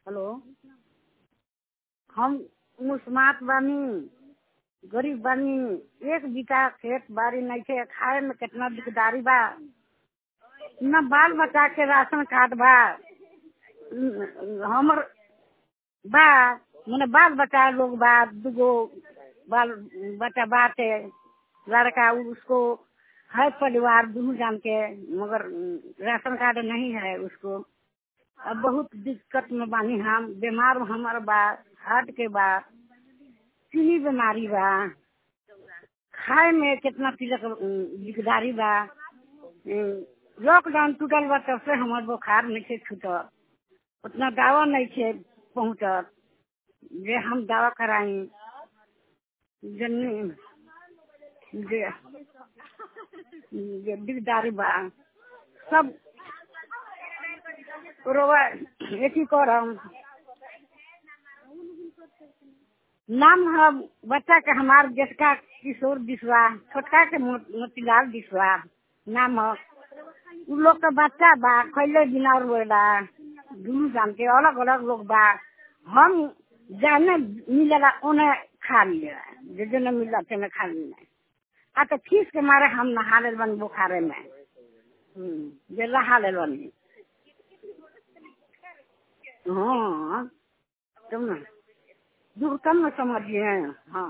hello हम मुस्मात बानी गरीब बानी एक बीता खेत बाड़ी नइखे खाए में केतना दिकदारी बा न बाल बच्चा के राशन कार्ड बा हमर बा मने बाल बच्चा लोग बा दूगो बाल बच्चा बाटे लड़का उसको है परिवार दूर जान के मगर राशन कार्ड नहीं है उसको अब बहुत दिक्कत में बानी हम बीमार हमार बा हार्ट के बा चीनी बीमारी बा खाए में कितना तिलक दिकदारी बा लॉकडाउन टूटल बा तब से हमार बुखार नहीं छे छूटल उतना दवा नहीं छे पहुँचत जे हम दवा कराई जन्नी जे जे दिकदारी बा सब रोवा एथी करम नाम है बच्चा के हमार जेठका किशोर बिस्वा छोटका के मोतीलाल बिस्वा नाम है उ लोग के बच्चा बा खैले बिना रोएला दुनू जान के अलग अलग लोग बा हम जाने मिलेला उन्हें खा लिया जे जो न मिला ते खा लिया आ तो फीस के मारे हम नहा ले बन बुखारे में जे नहा ले बनी हाँ तुम ना दूर कम न समझिए हाँ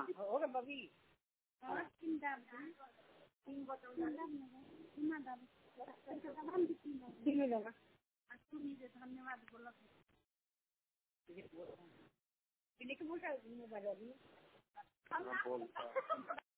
धन्यवाद